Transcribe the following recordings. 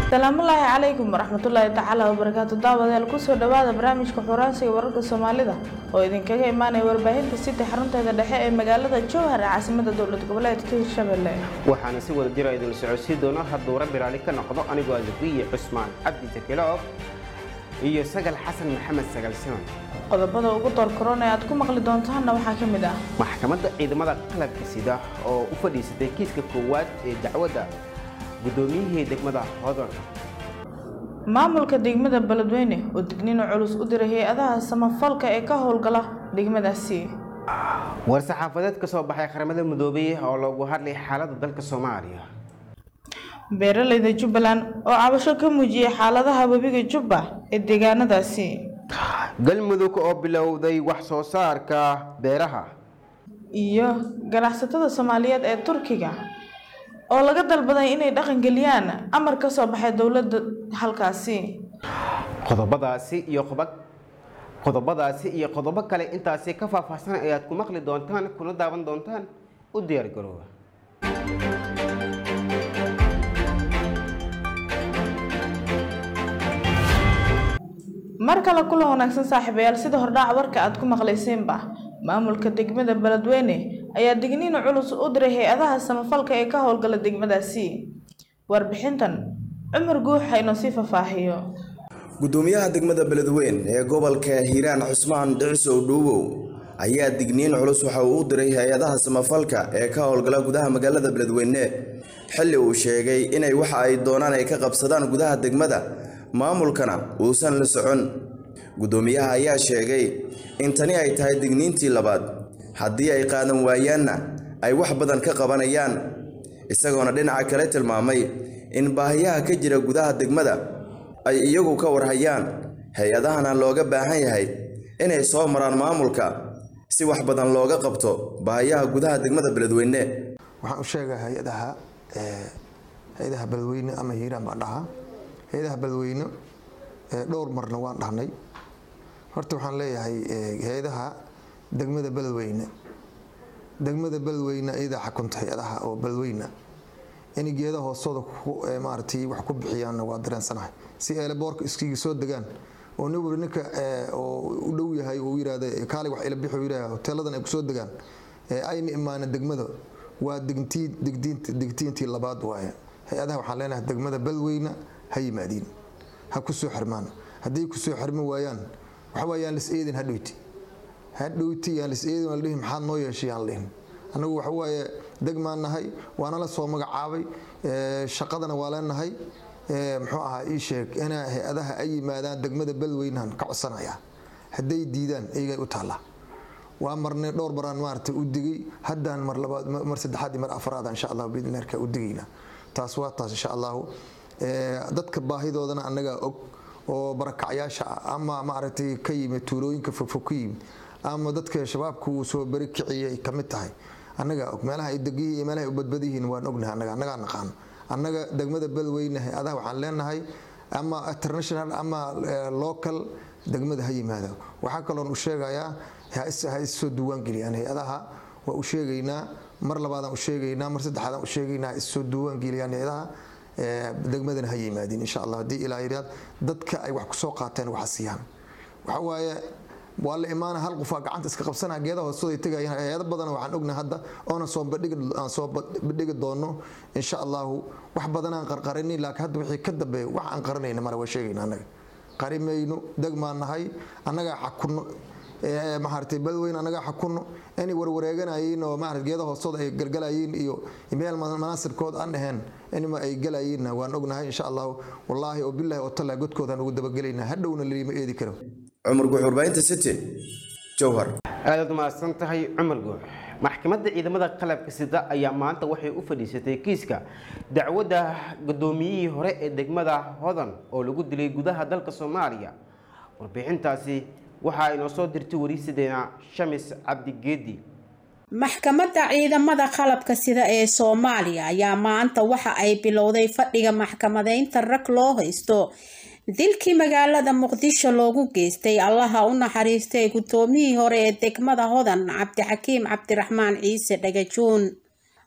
asalaamullaahi calaykum waraxmatullaahi tacaala wabarakaatu daawadayaal kusoo dhawaada barnaamijka xuraansiga wararka soomaalida oo idinkaga imaanaya warbaahinta sida xarunteeda dhexe ee magaalada jowhar ee caasimada dowlad goboleedka hirshabelle waxaana si wada jira idin socodsiin doona hadduu rabbi raali ka noqdo anigoo azakiye cusmaan cabdi jakiloog iyo sagal xasan maxamed sagal siman qodobada ugu door korona ee aad ku maqli doontaanna waxaa ka mid ah maxkamadda ciidamada qalabka sida oo u fadhiisatay kiiska koowaad ee dacwadda guddoomiyihii degmada hodon maamulka degmada beledweyne oo digniino culus u diray hay-adaha samafalka ee ka howlgala degmadaasi war-saxaafadeed ka soo baxay qaramada midoobay oo loogu hadlay xaaladda dalka soomaaliya beeralayda jubbaland oo cabasho ka muujiyey xaaladaha webiga jubba ee deegaanadaasi galmudug oo bilowday wax soo saarka beeraha iyo ganacsatada soomaaliyeed ee turkiga oo laga dalbaday inay dhaqangeliyaan amar ka soo baxay dowladda halkaasi qodobadaasi iyo qoba- qodobadaasi iyo qodobo kale intaasi ka faahfaahsan ayaad ku maqli doontaan kuna daawan doontaan u diyaar garooba mar kale kulan wanaagsan saaxiibayaal sida hordhaac warka aad ku maqlayseenba maamulka degmada beledweyne ayaa digniino culus u diray hay-adaha samafalka ee ka howlgala degmadaasi warbixintan cumar guux haynoo sii faahfaahiyo gudoomiyaha degmada beledweyn ee gobolka hiiraan cusmaan dhicisow dhuubow ayaa digniin culus waxa uu u diray hay-adaha samafalka ee ka howlgala gudaha magaalada beledweyne xilli uu sheegay inay waxa ay doonaan ay ka qabsadaan gudaha degmada maamulkana uusan la socon gudoomiyaha ayaa sheegay in tani ay tahay digniintii labaad haddii ay qaadan waayaanna ay wax badan ka qabanayaan isagoona dhinaca kale tilmaamay in baahiyaha ka jira gudaha degmada ay iyagu ka warhayaan hay-adahana looga baahan yahay inay soo maraan maamulka si wax badan looga qabto baahiyaha gudaha degmada beledweyne waxaan u sheegaa hay-adaha hay-adaha beledweyne ama hiiraan baan dhahaa hay-adaha beledweyne dhowr marna waan dhahnay horta waxaan leeyahay hay-adaha degmada beledweyne degmada beledweyne iyadaa xakunta hay-adaha oo beledweyne inay geeda hoostooda maaratay wax ku bixiyaanna waa dareensanahay si eelaboorka iskiga soo degaan oo nin wali ninka oo u dhow yahay uu yirahda kaali wax ila bixi yirahda hoteeladan ay kusoo degaan ayna imaana degmada waa digtiin digdiinta digtiintii labaad waaye hay-adaha waxaan leenahay degmada beledweyne ha yimaadiin ha ku soo xirmaan haddii ku soo xirmi waayaan waxa waa yaan lis eedin ha dhowti ha dhowti yaan lis eedin waan dhihi maxaad noo yeeshay yaan dhihin annagu waxa waaye degmaan nahay waana la soo magacaabay shaqadana waa leenahay muxuu ahaa ii sheeg inaa hay-adaha ay yimaadaan degmada beledweynahan ka codsanaya hadday diidaan iyagay u taallaa waa marnay dhowr baraan maarata u digay haddaan mar labaad mar saddexaad iyo mar afraad insha allah biidnillah u digayna taas waa taas insha allahu dadka baahidoodana annagaa og oo barakacyaasha ah ama maaragtay ka yimid tuulooyinka fogfog ka yimid ama dadka shabaabka uu soo beri kiciyay ka mid tahay annagaa og meelaha ay degiyi iyo meelaha ay u badbadiyihiin waan ognahay annaga annagaa naqaano annaga degmada beledweyne hay-adaha waxaan leenahay ama international ama local degmada ha yimaado waxaa kaloon u sheegayaa ha issoo duwaangeliyaan hay-adaha waa u sheegaynaa mar labaadaan u sheegaynaa mar saddexaadaan u sheegaynaa ha issoo duwaangeliyaan hay-adaha degmadana ha yimaadin insha allah haddii ilaa yidhaad dadka ay wax kusoo qaateen waxa siiyaan waxa waaye waa la imaana hal qofaa gacanta iska qabsanaa geedaha hoostooda ay tegayaan hay-ado badan waxaan ognahay hadda oona soo bandhigi aan soo bandhigi doono insha allahu wax badan aan qarqarinin laakiin hadda wixii ka dambeeya wax aan qaranayna male waa sheegayna annaga qarimayno degmaan nahay annagaa xakunno maaragtay beledweyne annagaa xakunno inay warwareeganayiin oo maarata geeda hoostooda ay galgalayiin iyo meel manaasibkood aan dhaheen inma ay galayiinna waan ognahay insha allahu wallaahi oo bilahi oo tallaa godkoodaan ugu dabagelaynaa hadhowna lima eedi karo cumar guux warbaahinta city jowhar aadaad mahadsan tahay cumar guux maxkamadda ciidamada qalabka sida ayaa maanta waxay u fadhiisatay kiiska dacwadda guddoomiyihii hore ee degmada hodan oo lagu dilay gudaha dalka soomaaliya warbixintaasi waxaa inoo soo dirtay wariisadeena shamis cabdigeedi maxkamadda ciidamada qalabka sida ee soomaaliya ayaa maanta waxa ay bilowday fadhiga maxkamadeynta rag loo haysto dilkii magaalada muqdisho loogu geystay allaha u naxariistay guddoomiyihii hore ee degmada hodan cabdixakiim cabdiraxmaan ciise dhagajuun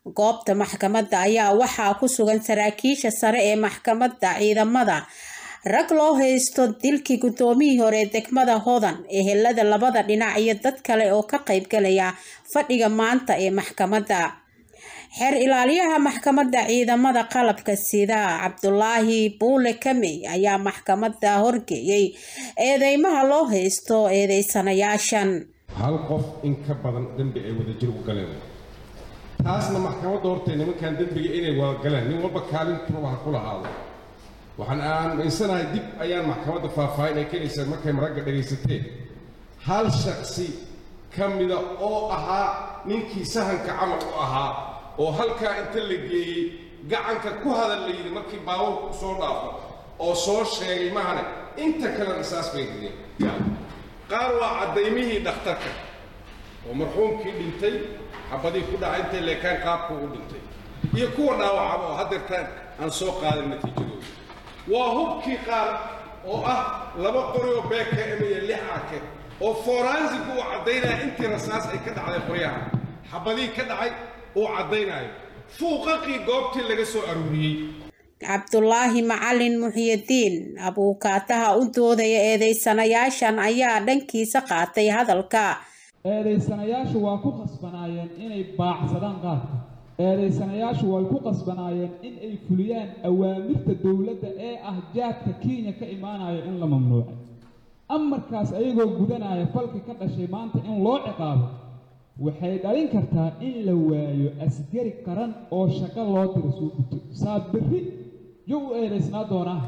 goobta maxkamadda ayaa waxaa ku sugan saraakiisha sare ee maxkamadda ciidamada rag loo haysto dilkii guddoomiyii hore ee degmada hodan ehelada labada dhinac iyo dad kale oo ka qaybgalaya fadhiga maanta ee maxkamadda xeer ilaaliyaha maxkamadda ciidamada qalabka sida cabdulaahi buule kamey ayaa maxkamadda horgeeyey eedeymaha loo haysto eedeysanayaashan hal qof in ka badan dembi ay wadajir u galeen taasna maxkamadda hortay nimankan dembiga inay wada galeen nin walba kaalintuba ha ku lahaado waxaan aaminsanahay dib ayaan maxkamadda faahfaahin ay keenaysaa markay maragga dhegaysateen hal shaksi ka mida oo ahaa ninkii sahanka camal u ahaa oo halkaa inta la geeyey gacanka ku hadal la yidhi markii baabuurku soo dhaafo oo soo sheegay mahane inta kale risaas bay dileen qaar waa caddaymihii dhakhtarka oo marxuumkii dhintay xabadii ku dhaca intay leekaan qaabku u dhintay iyo kuwa dhaawacaba oo haddeertaan aan soo qaadan natiijadooda waa hubkii qaar oo ah laba qori oo bkm iyo lix ake oo foransigu uu caddaynaya intii rasaas ay ka dhacday qoryaha xabadii ka dhacay uu caddaynayo fuuqaqii goobtii laga soo aruuriyey cabdulaahi macalin muxyidiin abuukaataha u doodaya eedeysanayaashan ayaa dhankiisa qaatay hadalka eedaysanayaashu waa ku qasbanaayeen inay baacsadaan qaadka eedaysanayaashu way ku qasbanaayeen in ay fuliyaan awaamirta dowladda ee ah jaadka kenya ka imaanaya in la mamnuucay amarkaas ayagoo gudanaya falka ka dhashay maanta in loo ciqaabo waxay dhalin kartaa in la waayo asgari qaran oo shaqo loo diro soo guto saa berri yo u eedaysnaa doonaa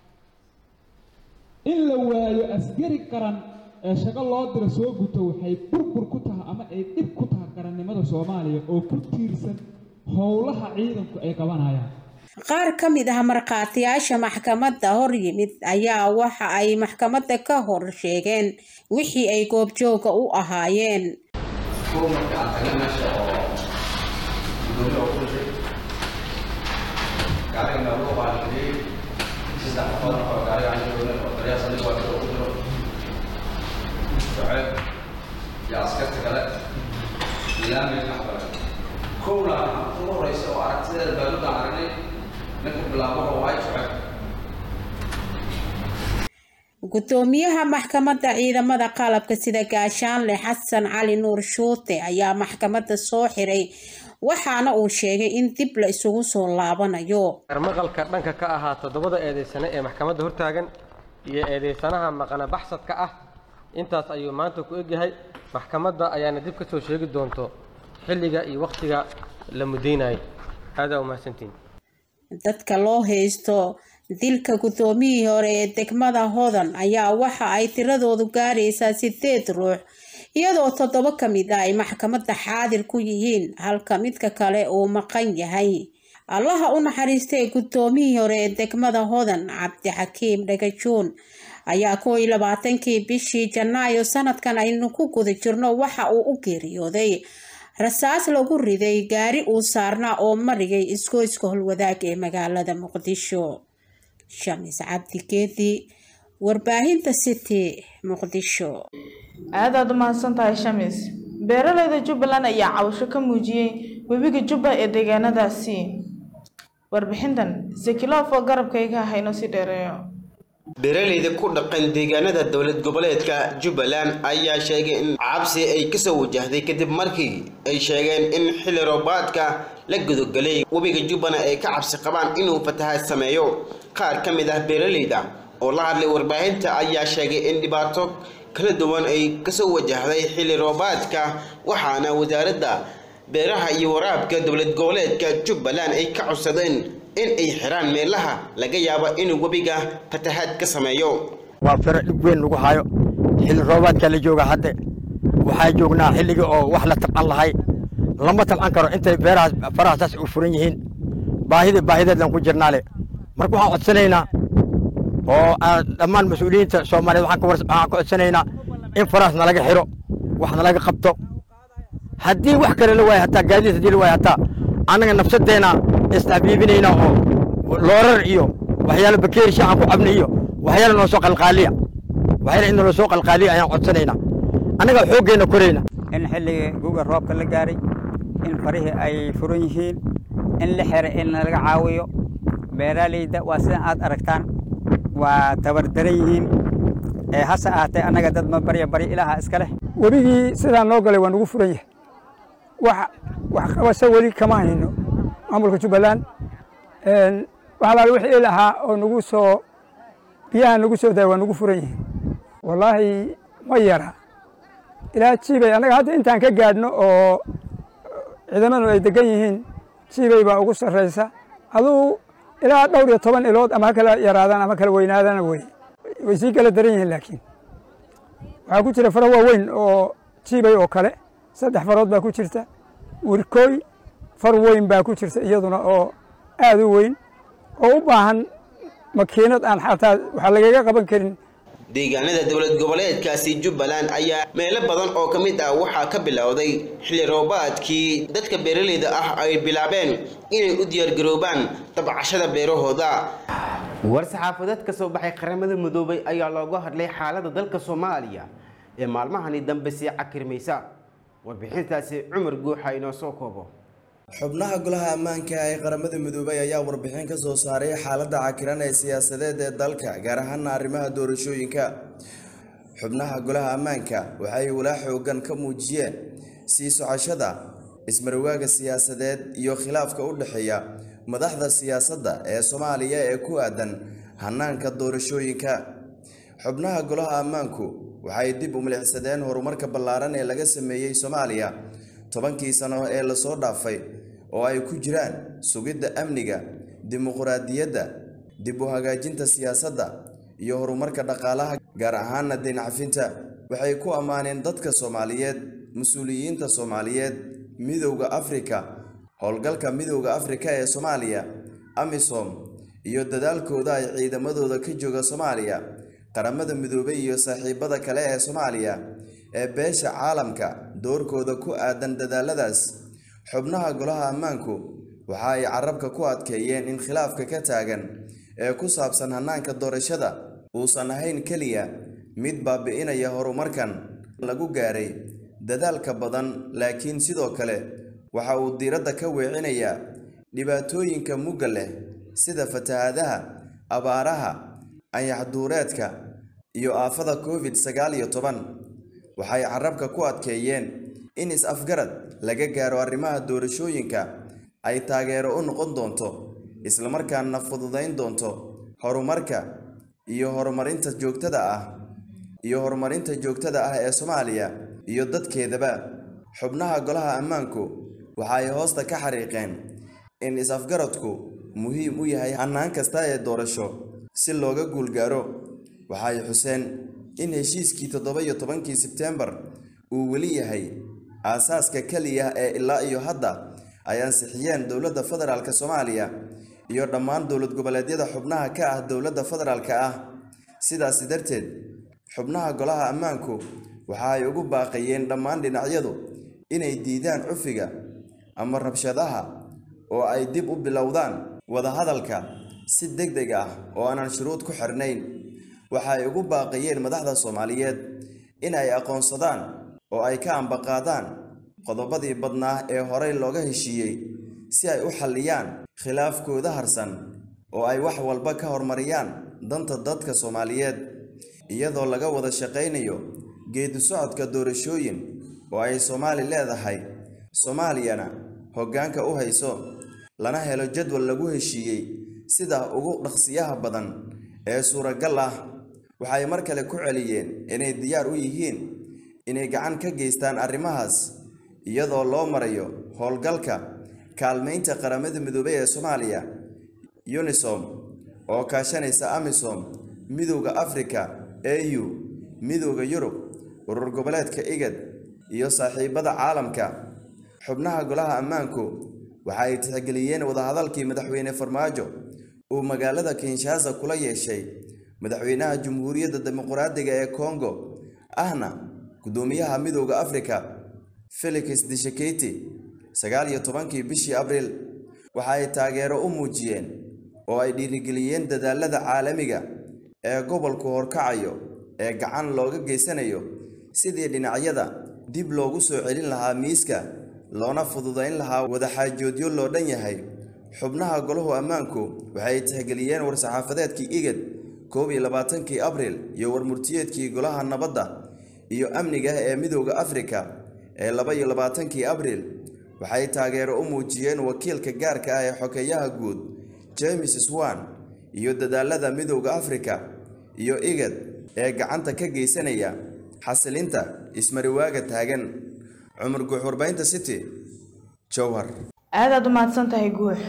in la waayo asgari qaran ee shaqo loo diro soo guto waxay burbur ku tahay ama ay dhib ku tahay qarannimada soomaaliya oo ku tiirsan howlaha ciidanku ay qabanayaan qaar ka mid ah markhaatiyaasha maxkamadda hor yimid ayaa waxa ay maxkamadda ka hor sheegeen wixii ay goobjooga u ahaayeen kuwa marka aan taga meesha oo gudoomiye oo kulushay gaariga noogu qaangeliyey saddex qofood oo gaariga aan joogna oo taliya saldhig waa ku jiro shucayb iyo askarta kale ilaamay dhex galay kowla ugu horeysa oo aragtideeda baaluddaan aragnay ninka bilaabo wuxuu ahay shucayb gudoomiyaha maxkamadda ciidamada qalabka sida gaashaanle xasan cali nuur shuute ayaa maxkamadda soo xiray waxaana uu sheegay in dib la isugu soo laabanayo maqalka dhanka ka ahaa toddobada eedeysane ee maxkamadda hortaagan iyo eedeysanaha maqana baxsadka ah intaas ayuu maanta ku egyahay maxkamadda ayaana dib ka soo sheegi doonto xilliga iyo wakhtiga la mudaynayo aadaa umahadsantiin dadka loo haysto dilka guddoomiyihii hore ee degmada hodan ayaa waxa ay tiradoodu gaaraysaa sideed ruux iyadoo toddoba ka mid ah ay maxkamadda xaadir ku yihiin halka midka kale uu maqan yahay allaha u naxariistay guddoomiyihii hore ee degmada hodan cabdixakiim dhagajuun ayaa kow iyo labaatankii bishii janaayo sanadkan aynu ku guda jirno waxa uu u geeriyooday rasaas lagu riday gaari uu saarnaa oo marigay isgoyska holwadaag ee magaalada muqdisho shamis cabdi geedi warbaahinta city muqdisho aadaad u mahadsan tahay shamis beeraleyda jubbaland ayaa cawasho ka muujiyey webiga jubba ee deegaanadaasi warbixintan zekilof oo garabkayga hayno si dheereeyo beeraleyda ku dhaqan deegaanada dowlad goboleedka jubbaland ayaa sheegay in cabsi ay kasoo wajahday kadib markii ay sheegeen in xilli roobaadka la gudogelay webiga jubbana ay ka cabsi qabaan inuu fatahaad sameeyo qaar ka mid ah beeraleyda oo la hadlay warbaahinta ayaa sheegay in dhibaato kala duwan ay kasoo wajahday xilli roobaadka waxaana wasaaradda beeraha iyo waraabka dowlad goboleedka jubbaland ay ka codsadeen in ay xiraan meelaha laga yaabo inuu webiga fatahaad ka sameeyo waa firo dhib weyn lagu hayo xilli roobaadka la jooga hadde waxaa joognaa xilligii oo wax la tabcan lahay lama tabcan karo intay beerahaas farahasaas u furan yihiin baahida baahideedlan ku jirnaale marka waxaan codsanaynaa oo dhammaan mas-uuliyiinta soomaaliyeed waxaan ka codsanaynaa in farahaas nalaga xiro wax nalaga qabto haddii wax kale la waayo hataa gaadiid haddii la waayo hataa annaga nafsadeenna isdhabiibinayna oo loorar iyo waxyaalo bakeeri shaacan ku cabna iyo waxyaalo noo soo qalqaaliya waxyaalo in noo soo qalqaaliya ayaan codsanaynaa annaga xooggeenna korayna in xilligii guga roobka la gaaray in farihii ay furan yihiin in la xira in laga caawiyo beeraaleyda waa sidan aad aragtaan waa tabardaran yihiin ee hase ahaatee annaga dad ma barya barya ilaaha iska leh webigii sidaan noo galay waa nagu furan yahay wax wax qabasho weli kama hayno maamulka jubbaland wax alaal wixii il ahaa oo nagu soo biyaha nagu soo daaya waa nagu furan yihiin wallaahi ma yara ilaa jiibay annaga hadda intaan ka gaadhno oo ciidamadu ay degan yihiin jiibay baa ugu sarraysa aduu ilaa dhowr iyo toban ilood ama ha kala yaraadaan ama kala weynaadana wey way sii kala daran yihiin laakiin waxaa ku jira faro waaweyn oo jiibay oo kale saddex farood baa ku jirta wirkooy far weyn baa ku jirta iyaduna oo aad u weyn oo u baahan makiinad aan xataa waxaa lagaga qaban karin deegaanada dowlad goboleedkaasi jubbaland ayaa meelo badan oo ka mid ah waxaa ka bilowday xilli roobaadkii dadka beeraleyda ah ay bilaabeen inay u diyaargaroobaan dabcashada beerahooda war-saxaafadeed ka soo baxay qaramada midoobay ayaa looga hadlay xaaladda dalka soomaaliya ee maalmahani dambe sii cakirmaysa warbixintaasi cumar guuxa inoo soo koobo xubnaha golaha ammaanka ee qaramada midoobay ayaa warbixin ka soo saaray xaaladda cakiran ee siyaasadeed ee dalka gaar ahaana arrimaha doorashooyinka xubnaha golaha ammaanka waxay walaa xoogan ka muujiyeen sii socoshada ismarwaaga siyaasadeed iyo khilaafka u dhexeeya madaxda siyaasadda ee soomaaliya ee ku aadan hanaanka doorashooyinka xubnaha golaha ammaanku waxay dib u milicsadeen horumarka ballaaran ee laga sameeyey soomaaliya tobankii sano ee lasoo dhaafay oo ay ku jiraan sugidda amniga dimuqraadiyadda dib u hagaajinta siyaasadda iyo horumarka dhaqaalaha gaar ahaana dayncafinta waxay ku ammaaneen dadka soomaaliyeed mas-uuliyiinta soomaaliyeed midowda afrika howlgalka midowda afrika ee soomaaliya amisom iyo dadaalkooda ay ciidamadooda ka jooga soomaaliya qaramada midoobay iyo saaxiibada kale ee soomaaliya ee beesha caalamka doorkooda ku aadan dadaaladaas xubnaha golaha ammaanku waxa ay carabka ku adkeeyeen in khilaafka ka taagan ee ku saabsan hanaanka doorashada uusan ahayn keliya mid baabi'inaya horumarkan lagu gaaray dadaalka badan laakiin sidoo kale waxa uu diiradda ka weecinayaa dhibaatooyinka mugga leh sida fatahaadaha abaaraha anyaxduureedka iyo aafada covid sagaal iyo toban waxay carabka ku adkeeyeen in is-afgarad laga gaaro arrimaha doorashooyinka ay taageero u noqon doonto islamarkaana fududayn doonto horumarka iyo horumarinta joogtada ah iyo horumarinta joogtada ah ee soomaaliya iyo dadkeedaba xubnaha golaha ammaanku waxa ay hoosta ka xariiqeen in is-afgaradku muhiim u yahay hannaan kasta ee doorasho si looga guulgaaro waxay xuseen in heshiiskii toddoba iyo tobankii sebteembar uu weli yahay aasaaska keliya ee ilaa iyo hadda ay ansixiyeen dowladda federaalk soomaaliya iyo dhammaan dowlad goboleedyada xubnaha ka ah dowladda federaalka ah sidaasi darteed xubnaha golaha ammaanku waxa ay ugu baaqayeen dhammaan dhinacyadu inay diidaan cufiga ama rabshadaha oo ay dib u bilowdaan wadahadalka si deg deg ah oo aanan shuruud ku xirnayn waxa ay ugu baaqayeen madaxda soomaaliyeed in ay aqoonsadaan oo ay ka ambaqaadaan qodobadii badnaa ee horey looga heshiiyey si ay u xalliyaan khilaafkooda harsan oo ay wax walba ka hormariyaan danta dadka soomaaliyeed iyadoo laga wada shaqaynayo geedi socodka doorashooyin oo ay soomaali leedahay soomaaliyana hoggaanka u hayso lana helo jadwal lagu heshiiyey sida ugu dhaqsiyaha badan ee suuragal ah waxay mar kale ku celiyeen inay diyaar u yihiin inay gacan ka geystaan arrimahaas iyadoo loo marayo howlgalka kaalmaynta qaramada midoobay ee soomaaliya unisom oo kaashanaysa amisom midowda afrika au midowda yurub urur goboleedka igad iyo saaxiibada caalamka xubnaha golaha ammaanku waxa ay tixgeliyeen wadahadalkii madaxweyne farmaajo uu magaalada kinshasa kula yeeshay madaxweynaha jamhuuriyadda dimuqraadiga ee kongo ahna gudoomiyaha midowda afrika felix disheketi sagaal iyo tobankii bishii abriil waxa ay taageero u muujiyeen oo ay dhiirigeliyeen dadaalada caalamiga ee gobolku horkacayo ee gacan looga geysanayo sidii dhinacyada dib loogu soo celin lahaa miiska loona fududayn lahaa wadaxaajoodyo loo dhan yahay xubnaha golahu ammaanku waxay tixgeliyeen war-saxaafadeedkii igad koob iyo labaatankii abril iyo warmurtiyeedkii golaha nabadda iyo amniga ee midooda afrika ee laba iyo labaatankii abril waxay taageero u muujiyeen wakiilka gaarka ah ee xokeeyaha guud james swan iyo dadaalada midooda afrika iyo igad ee gacanta ka geysanaya xasilinta ismariwaaga taagan cumar guux warbahinta city jowhar aadaad u mahadsan tahay guux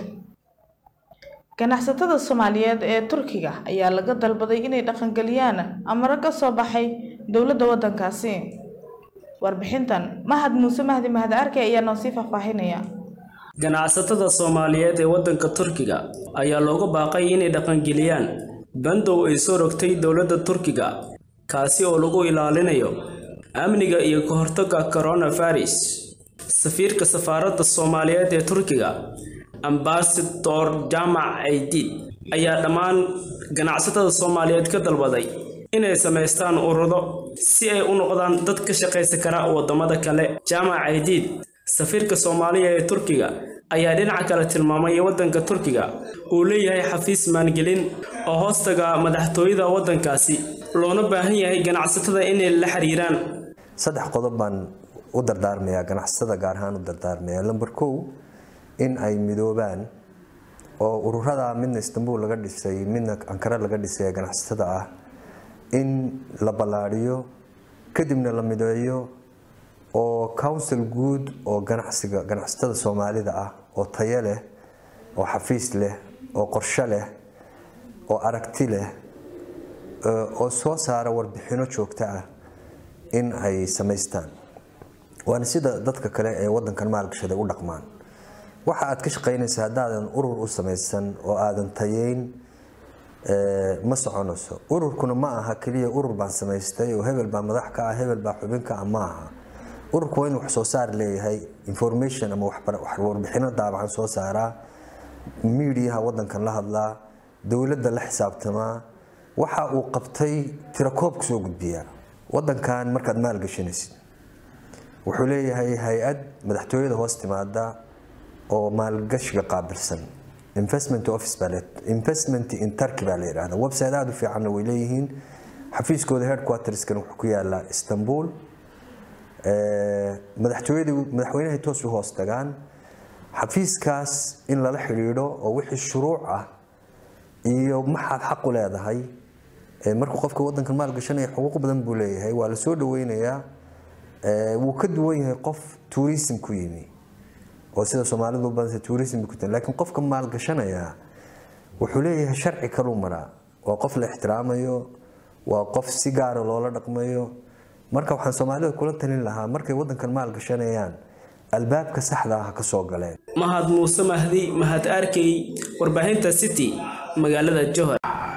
ganacsatada soomaaliyeed ee turkiga ayaa laga dalbaday inay dhaqangeliyaan amaro ka soo baxay dowladda waddankaasi warbixintan mahad muuse mahdi mahad arke ayaa noo sii faahfaahinaya ganacsatada soomaaliyeed ee waddanka turkiga ayaa looga baaqay inay dhaqangeliyaan bandow ay soo rogtay dowladda turkiga kaasi oo lagu ilaalinayo amniga iyo ka hortagga coronavirus safiirka safaaradda soomaaliyeed ee turkiga ambasador jaamac aydid ayaa dhammaan ganacsatada soomaaliyeed ka dalbaday inay samaystaan ururo si ay u noqdaan dad ka shaqaysa kara waddamada kale jaamac aydiid safiirka soomaaliya ee turkiga ayaa dhinaca kale tilmaamay waddanka turkiga uu leeyahay xafiis maangelin oo hoostaga madaxtooyada waddankaasi loona baahan yahay ganacsatada inay la xiriiraan saddex qodob baan u dardaarmayaa ganacsatada gaar ahaan u dardaarmaya lamber kow in ay midoobaan oo ururada midna istanbul laga dhisay midna ankara laga dhisay ee ganacsatada ah in la ballaadhiyo kadibna la mideeyo oo council guud oo ganacsiga ganacsatada soomaalida ah oo tayo leh oo xafiis leh oo qorshe leh oo aragti leh oo soo saara warbixino joogto ah in ay samaystaan waana sida dadka kale ee wadankan maalgashaday u dhaqmaan waxa aad ka shaqaynaysa haddaadan urur u samaysan oo aadan tayeyn ma soconayso ururkuna ma aha keliya urur baan samaystay oo hebel baa madax ka ah hebel baa xubin ka ah ma aha ururku waa inuu wax soo saar leeyahay information ama warbixino daabacan soo saaraa miidiyaha wadankan la hadlaa dowladda la xisaabtamaa waxa uu qabtay tirakoobka soo gudbiyaa wadankan markaad maalgashanaysid wuxuu leeyahay hay-ad madaxtooyada hoos timaada oo maalgashiga qaabilsan investment office baa le investment in turkey baa la yidhahda website aada u fiicanna way leeyihiin xafiiskooda headquarterskan wuxuu ku yaalaa istanbul madaxtooyadii madaxweynahay toos u hoos tagaan xafiiskaas in lala xidhiidho oo wixii shuruuc ah iyo maxaad xaq u leedahay markuu qofka wadankan maalgashanaya xuquuq badan buu leeyahay waa la soo dhaweynayaa wuu ka duwan yahay qof tourism ku yimi oo sida soomaalidu u badanta tourism ku tahay laakiin qofka maalgashanaya wuxuu leeyahay sharci kaluu maraa waa qof la ixtiraamayo waa qof si gaara loola dhaqmayo marka waxaan soomaalida kula talin lahaa markay wadankan maalgashanayaan albaabka saxda ah ka soo galeen mahad muuse mahdi mahad arkey warbaahinta city magaalada johor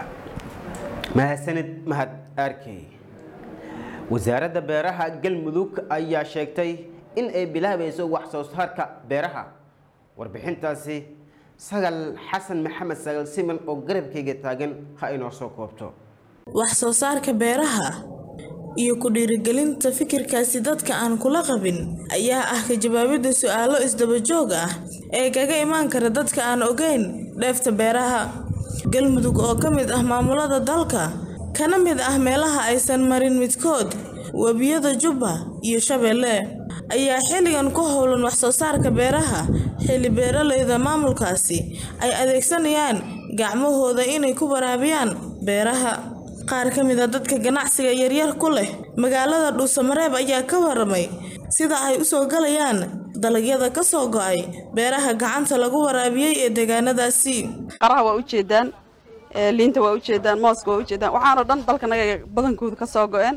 mahadsanid mahad arkey wasaaradda beeraha galmudug ayaa sheegtay in ay bilaabayso wax soo saarka beeraha warbixintaasi sagal xasan maxamed sagal siman oo garabkayga taagan ha inoo soo koobto wax soo saarka beeraha iyo ku dhiirigelinta fikirkaasi dadka aan kula qabin ayaa ah ka jawaabidda su-aalo isdaba joog ah ee kaga imaan kara dadka aan ogeyn dheefta beeraha galmudug oo ka mid ah maamulada dalka kana mid ah meelaha aysan marin midkood webiyada jubba iyo shabeelle ayaa xilligan ku howlan wax soo saarka beeraha xilli beeralayda maamulkaasi ay adeegsanayaan gacmahooda inay ku waraabiyaan beeraha qaar ka mid a dadka ganacsiga yaryar ku leh magaalada dhuusamareeb ayaa ka waramay sida ay u soo galayaan dalagyada ka soo go'ay beeraha gacanta lagu waraabiyey ee deegaanadaasi qaraha waa ujeedaan liinta waa ujeedaan mooska waa ujeedaan waxaanoo dhan dalkanaga badankooda ka soo go'een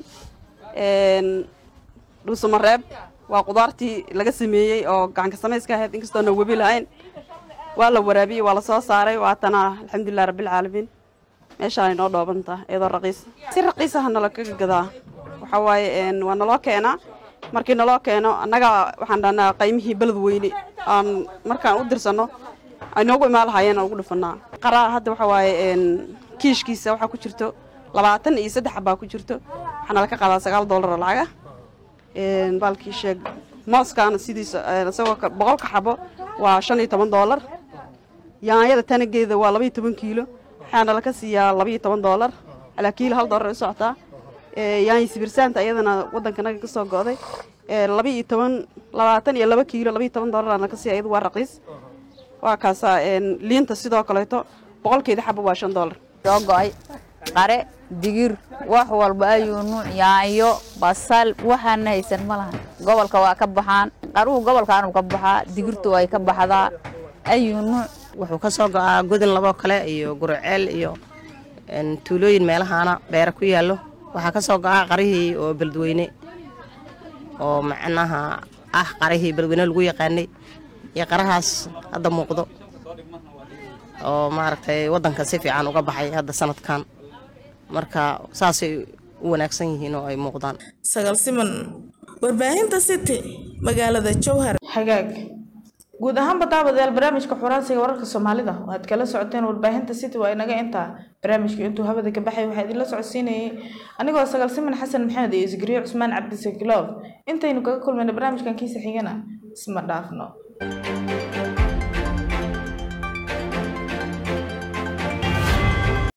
dhuusamareeb waa qudaartii laga sameeyey oo gacanka samayska ahayd inkastoona webi lahayn waa la waraabiyey waa la soo saaray waatana alxamdulilah rabbilcaalamiin meeshaan inoo dhoobantaa iyadoo raqiis si raqiisaha nala kaga gadaa waxa waaye waa naloo keenaa markii naloo keeno annaga waxaan dhahnaa qaymihii beled weyne aan markaan u dirsanno aynoogu imaan lahaayeen aan ugu dhufanaa qaraa hadda waxa waaye kiishkiisa waxaa ku jirto labaatan iyo saddex baa ku jirto waxaana la ka qaadaa sagaal doolar oo lacaga baalkii sheeg mooskaana sidiisa eh, isagoo ka- boqolka xabo waa shan iyo toban doolar yaanyada tanageeda waa laba iyo toban kiilo waxaana laka siiyaa laba iyo toban doolar calaa kiilo hal doolar ay u socotaa Eh, yaanyo sibirsaanta iyadana wadankanaga kasoo go'day Eh, laba iyo toban labaatan iyo laba kiilo laba iyo toban doolar laka siiya iyadu waa raqiis waa kaasaa een, liinta sidoo kaleeto boqolkeeda xabo waa shan doolar soo go'ay qare digir wax walba ayuu nuuc yaanyo basal waxaana haysan ma lahan gobolka waa ka baxaan qaruhu gobolkaanu ka baxaa digirtu way ka baxdaa ayuu nuuc wuxuu ka soo go'aa godin laboo kale iyo gurceel iyo een, tuulooyin meelahaana beera ku yaallo waxaa ka soo go'aa qarihii oo beledweyne oo macnaha ah qarihii beledweyne lagu yaqaanay iyo qarahaas hadda muuqdo oo maaragtay waddanka si fiican uga baxay hadda sanadkan marka saasay u wanaagsan yihiin oo ay muuqdaan sagal siman warbaahinta city magaalada jowhar xagaag guud ahaanba daawadayaal barnaamijka xuraansiga wararka soomaalida oo aad kala socoteen warbaahinta city waa inaga intaa barnaamijka intuu hawada ka baxay waxaa idinla socodsiinayay anigoo sagal siman xasan maxamed iyo isgariyo cusmaan cabdisakilow intaynu kaga kulmayna barnaamijkan kiisa xigana isma dhaafno